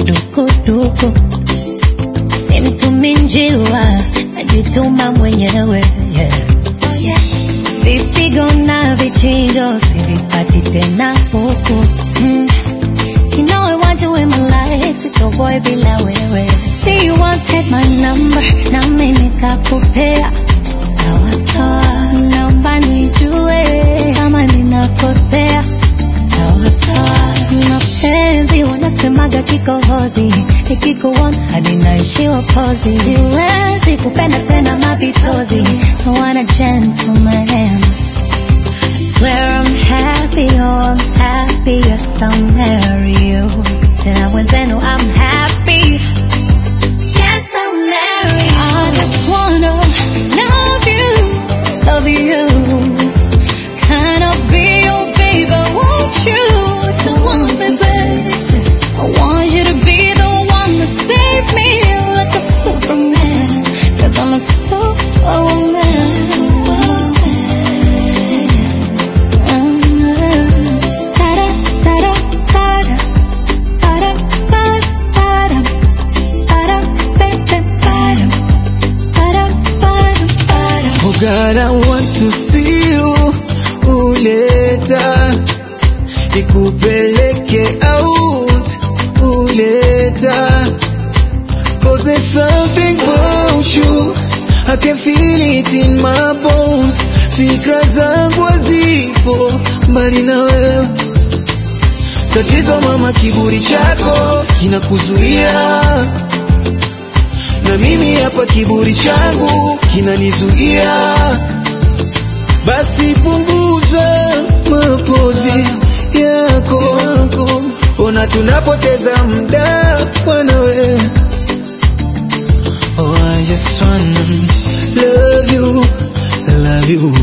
dukuduku simtumi njiwa najituma mwenyewe yeah. vipigo na vichinjo sivipati tena huku mm. You know I want you in my life, sitoboy bila wewe. See you wanted my number, nami nikakupea. Sawa sawa, naomba nijue kama ninakosea. Sawa sawa, mapenzi wanasemaga kikohozi, nikikuona hadi naishiwa pozi. Siwezi kupenda tena mapitozi, I want a gentleman. Swear I'm happy, oh I'm happy, yes I'll marry you. Tena wenzenu I'm happy, yes I'll marry you. I just wanna love you, love you. Can I be your baby, won't you? Don't want me, baby. I want you to be the one to save me like a superman. Cause I'm a Oh God, I want to see you uleta ikupeleke out uleta Cause there's something about you I can feel it in my bones Fikra zangu hazipo mbali na wewe Tatizo mama, kiburi chako kinakuzuia na mimi hapa kiburi changu kinanizuia, basi punguza mapozi yako, ona tunapoteza muda wanawe. Oh, I just wanna love you, love you,